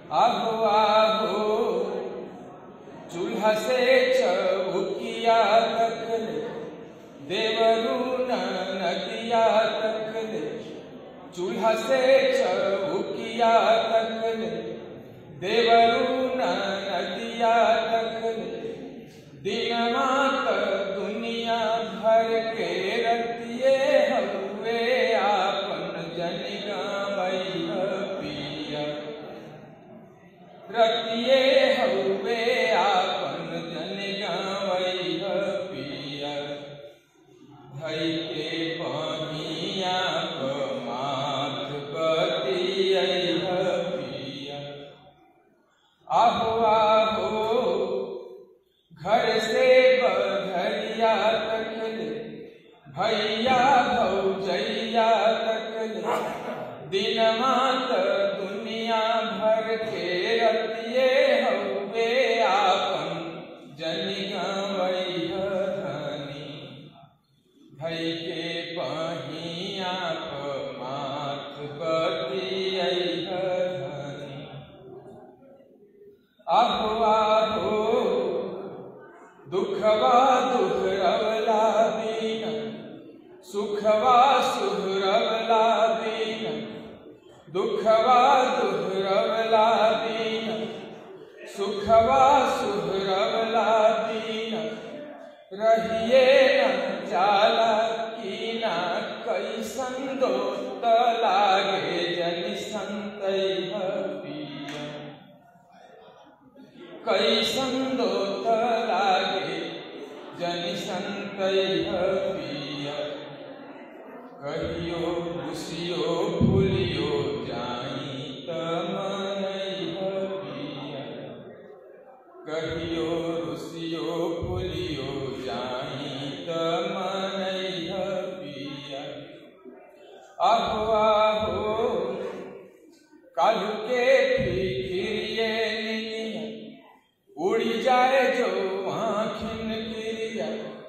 आहो आहो चूल्हा से चौकिया तकले देवरू न नदिया तकले चूल्हा से चौकिया तकले देवरू न नदिया तकले दिनमा त दुनिया भर के रतिये हवे आपन जन गावई पिया रतिये हवे आपन जन गावई पिया धई के बनिया क माथ बतियै पिया आहो आहो घर से बधरिया तकले भैया भौजैया तकले दिनमा त दुनिया भर के रतिये हवे आपन जनि गवई धनी भई के बहिया प माथ बतियै धनी आहो आहो दुखवा दुहरवला दीन सुखवा सुहरवला दीन दुखवा दुहरवला दीन सुखवा सुहरवला दीन रहिए न जाला की ना कैसन दोस्त लागे जन संतै पिया कैसन दोत लागे जन संतै पिया कहियो खुशियो भूलियो जाई त मनई पिया कहियो रुसियो भूलियो जाई त मनई पिया आहो आहो कालू के फिकिरिए निनिया उड़ी जाए जो आखिन क्रिया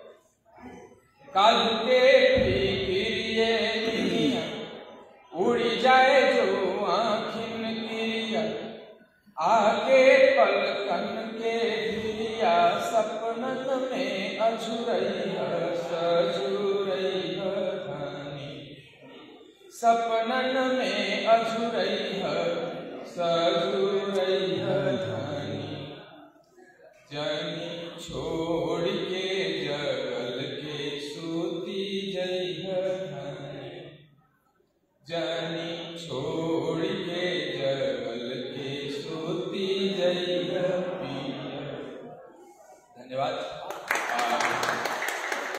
कालू के फिकिरिए निनिया उड़ी जाए जो आखिन क्रिया आगे पलकन के धिरिया सपनन में अझुरई सजुरई धनी सपनन में अझुरई सजुरई धनी जनी छोड़